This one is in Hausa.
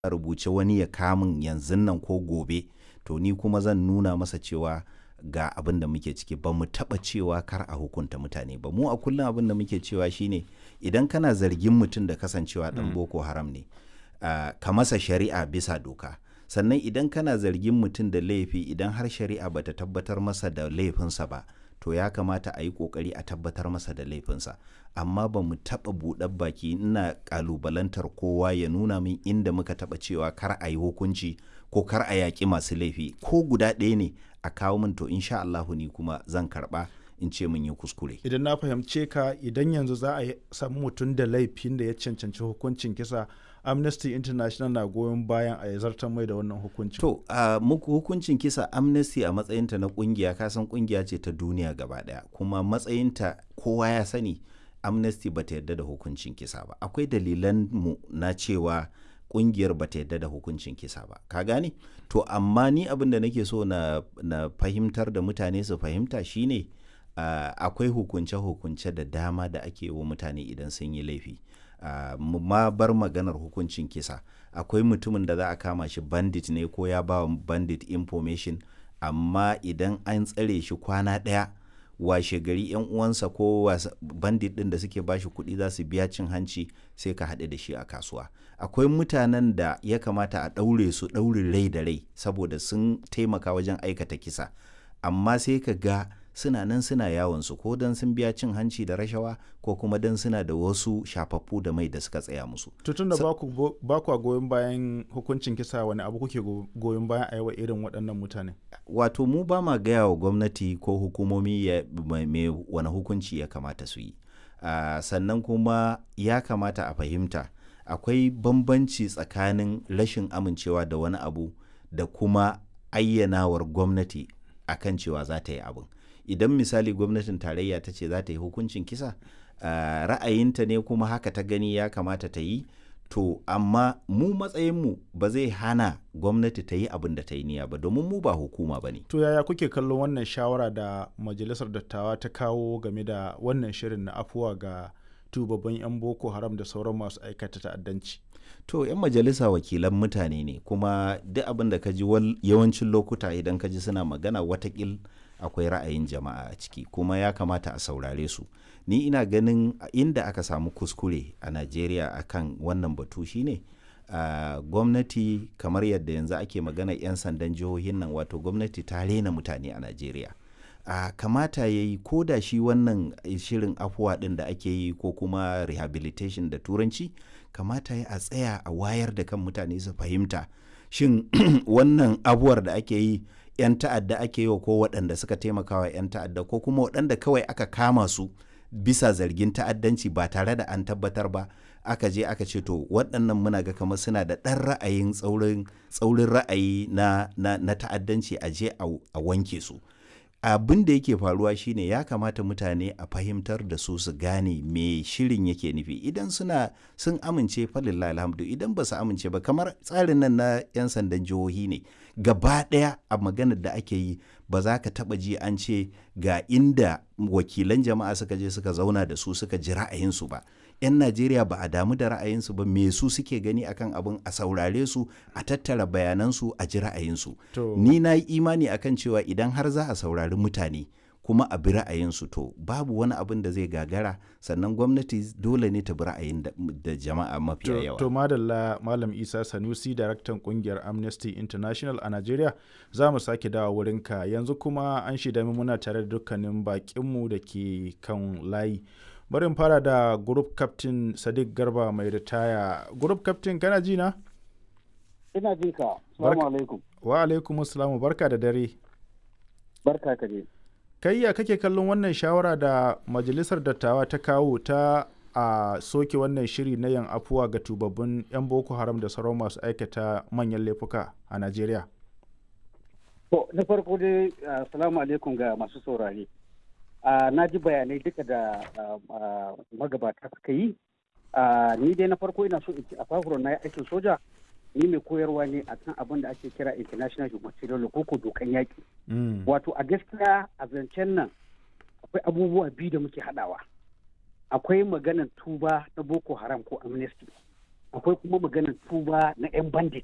rubuce wani ya kamun yanzu nan ko gobe to ni kuma zan nuna masa cewa ga abin da muke ciki ba mu taɓa cewa kar a hukunta mutane ba mu a kullum abin da muke cewa shine idan kana zargin mutum da kasancewa ɗan boko haram ne uh, ka masa shari'a bisa doka sannan idan kana zargin mutum da laifi idan har shari'a bata tabbatar masa da laifinsa ba to ya kamata a yi kokari a tabbatar masa da laifinsa amma ba mu taɓa buɗar baki ina ƙalubalantar kowa ya nuna min inda muka taɓa cewa kar a yi hukunci ko kar a yaƙi masu laifi ko guda ɗaya ne a kawo min to insha Allahu ni kuma zan karɓa in ce mun yi kuskure. Idan na fahimce ka idan yanzu za a samu mutum da laifin da ya cancanci hukuncin kisa Amnesty International na goyon bayan a zartar mai da wannan hukuncin. To, uh, muku hukuncin kisa Amnesty a matsayinta na kungiya kasan kungiya ce ta duniya gaba daya kuma matsayinta kowa ya sani Amnesty ba ta yarda da hukuncin kisa ba. Akwai dalilan mu na cewa kungiyar ba ta yarda da hukuncin kisa ba. Ka gane? To, amma ni abin da nake so na, na fahimtar da mutane su fahimta shine uh, akwai hukunce-hukunce da dama da ake wa mutane idan sun yi laifi. Uh, ma bar maganar hukuncin kisa akwai mutumin da za a kama shi bandit ne ko ya ba bandit information amma idan an tsare shi kwana ɗaya washe gari yan uwansa ko bandit ɗin da suke bashi kuɗi za su biya cin hanci sai ka haɗu da shi a kasuwa akwai mutanen da ya kamata a ɗaure su ɗaurin rai da rai saboda sun taimaka wajen aikata kisa amma sai ka ga suna nan suna yawon su ko dan sun biya cin hanci da rashawa ko kuma dan suna da wasu shafaffu da mai da suka tsaya musu. Tutun da ba ku goyon bayan hukuncin kisa wani abu kuke goyon bayan a yawa irin waɗannan mutane? Wato mu ba ma gaya wa gwamnati ko hukumomi ya me wani hukunci ya kamata su yi. Uh, sannan kuma ya kamata a fahimta akwai bambanci tsakanin rashin amincewa da wani abu da kuma ayyanawar gwamnati akan cewa za ta yi abin. idan misali gwamnatin tarayya ta ce za ta yi hukuncin kisa uh, ra'ayinta ne kuma haka ta gani ya kamata ta yi to amma mu matsayinmu ba zai hana gwamnati ta yi abin da ta yi niyya ba domin mu ba hukuma ba ne. To yaya kuke kallon wannan shawara da majalisar dattawa ta kawo game da wannan shirin na afuwa ga tubabban 'yan boko haram da sauran masu aikata ta'addanci? To 'yan majalisa wakilan mutane ne kuma duk abin da ka ji yawancin lokuta idan ka ji suna magana watakil akwai ra'ayin jama'a a ciki kuma ya kamata a saurare su ni ina ganin inda aka samu kuskure a najeriya akan wannan batu shine uh, gwamnati kamar yadda yanzu ake magana 'yan sandan jihohin nan wato gwamnati ta rena mutane a najeriya uh, kamata ya yi ko da shi wannan shirin afuwa ɗin da ake yi ko kuma rehabilitation da turanci kamata ya a tsaya a wayar da kan mutane su fahimta shin wannan abuwar da ake yi 'yan ta'adda ake yi wa ko waɗanda suka taimaka wa 'yan ta'adda ko kuma waɗanda kawai aka kama su bisa zargin ta'addanci ba tare da an tabbatar ba aka je aka ce to waɗannan muna ga kamar suna da ɗan ra'ayin tsaurin ra'ayi na, na, na ta'addanci a je a wanke su abin da yake faruwa shine ya kamata mutane a fahimtar da su su gane me shirin yake nufi idan suna sun amince falillah alhamdu idan ba su amince ba kamar tsarin nan na 'yan sandan jihohi ne gaba ɗaya a maganar da ake yi ba za ka taɓa ji an ce ga inda wakilan jama'a suka je suka zauna da su suka ji ra'ayinsu ba 'yan najeriya ba a damu da ra'ayinsu ba me su suke gani akan abin a saurare su a tattara bayanansu a ji ra'ayinsu ni na yi imani akan cewa idan har za a saurari mutane kuma a bi ra'ayinsu to babu wani abin da zai gagara sannan gwamnati dole ne ta bi ra'ayin da jama'a mafiya yawa. To madalla Malam Isa Sanusi daraktan kungiyar Amnesty International a Najeriya za mu sake dawa wurinka yanzu kuma an shida muna tare da dukkanin bakinmu da ke kan layi. Bari in fara da group captain Sadiq Garba mai ritaya. Group captain kana ji na? Ina ji ka. Assalamu alaikum. Wa alaikum assalamu barka da dare. Barka ka je. kai ya kake kallon wannan shawara da majalisar dattawa ta kawo ta a soke wannan shiri na yan afuwa ga tubabbin 'yan boko haram da sauran masu aikata manyan laifuka a najeriya to na farko dai assalamu alaikum ga masu saurare na ji bayanai duka da magabata suka yi ni dai na farko ina so in ci a fafuro na aikin soja ni mai koyarwa ne a kan abin da ake kira international humanitarian law ko dokan yaƙi. Wato a gaskiya a zancen nan akwai abubuwa biyu da muke haɗawa. Akwai maganar tuba na Boko Haram ko amnesty. akwai kuma maganar tuba na 'yan bandit